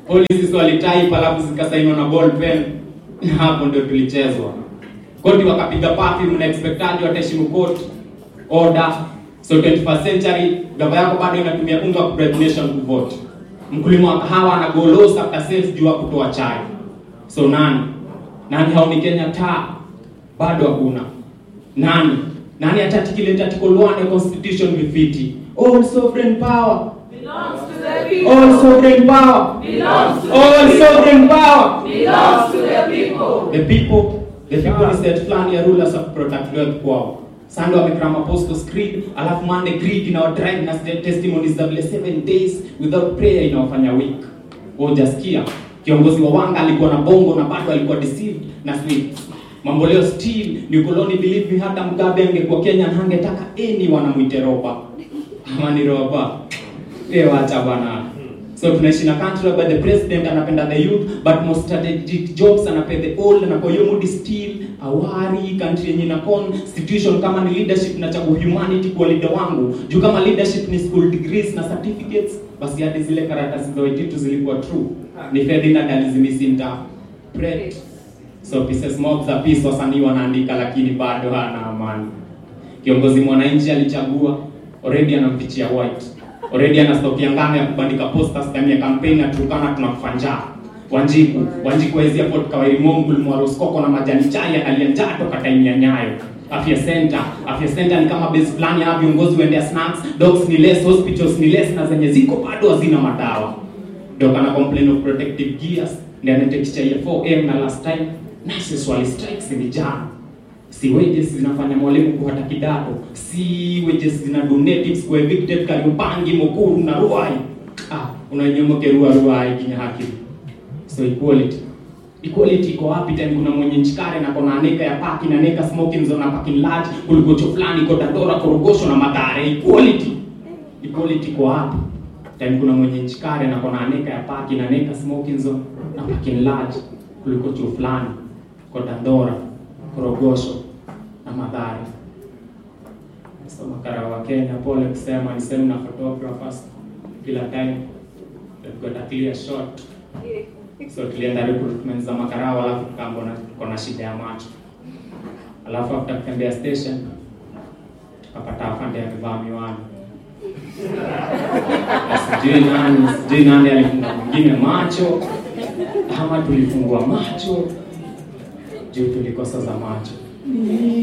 policies walitype alafu zikasainiwa na ball pen hapo ndio tulichezwa koti wakapiga pafi mna expectaji wataheshimu court order so 21st century gava yako bado inatumia unga wa bribe nation kuvote mkulima wa kahawa ana go low after sales juu ya kutoa chai so nani nani haoni Kenya taa bado hakuna nani nani atatikileta article 1 ya constitution vifiti all sovereign power Belongs to the people. all sovereign power Belongs to all the people. sovereign power Belongs to the people. the people the people is set plan ya rulers of protect wealth kwao Sunday wamekrama apostles creed alafu Monday creed inawadrive na st- testimonies za vile seven days without prayer inawafanya weak hujasikia kiongozi wa wanga alikuwa na bongo na bado alikuwa deceived na sweets mambo leo still ni ukoloni believe me hata mgabe angekuwa Kenya na angetaka any wanamwite roba ama ni roba eh wacha bwana so tunaishi na country where the president anapenda the youth but most strategic jobs anapea the old na kwa hiyo mood still awari country yenye na constitution kama ni leadership na chagu humanity kwa leader wangu juu kama leadership ni school degrees na certificates basi hadi zile karatasi za wejitu zilikuwa true ni Ferdinand alizimisinta pret so pieces mob za peace wasanii wanaandika lakini bado hana amani kiongozi mwananchi alichagua already anampichia white already ana stock ya ngano ya kubandika posters ndani ya campaign na tukana tunakufa njaa Wanjiku Wanjiku waezi Port Kawairi Mongul Mwaroskoko na majani chai analia njaa toka time ya Nyayo Afya Center Afya Center ni kama base fulani ya viongozi waendea snacks dogs ni less hospitals ni less na zenye ziko bado hazina madawa ndio kana complain of protective gears ndio anatekisha ya 4M na last time nurses wali strikes ni jana si wages zinafanya mwalimu kuhata kidato si wages zina donatives kwa evicted Kariobangi Mukuru na Ruai ah unanyomoke Ruai Ruai kinya haki so equality equality iko wapi tena kuna mwenye nchikare na kona aneka ya paki na neka smoking zone na parking lot kuliko cho fulani iko Dandora Korogosho na Mathare equality equality iko wapi tena kuna mwenye nchikare na kona aneka ya paki na neka smoking zone na parking lot kuliko cho fulani kwa Dandora Korogosho na Mathare. So makara wa Kenya, pole kusema ni sehemu na photographers kila time they've got a clear shot. So tulienda recruitment za makarao, alafu tukaambona tuko na shida ya macho, alafu after kutembea station tukapata afande amevaa miwani. Sijui nani, sijui nani alifunga mwingine macho ama tulifungua macho juu tulikosa za macho.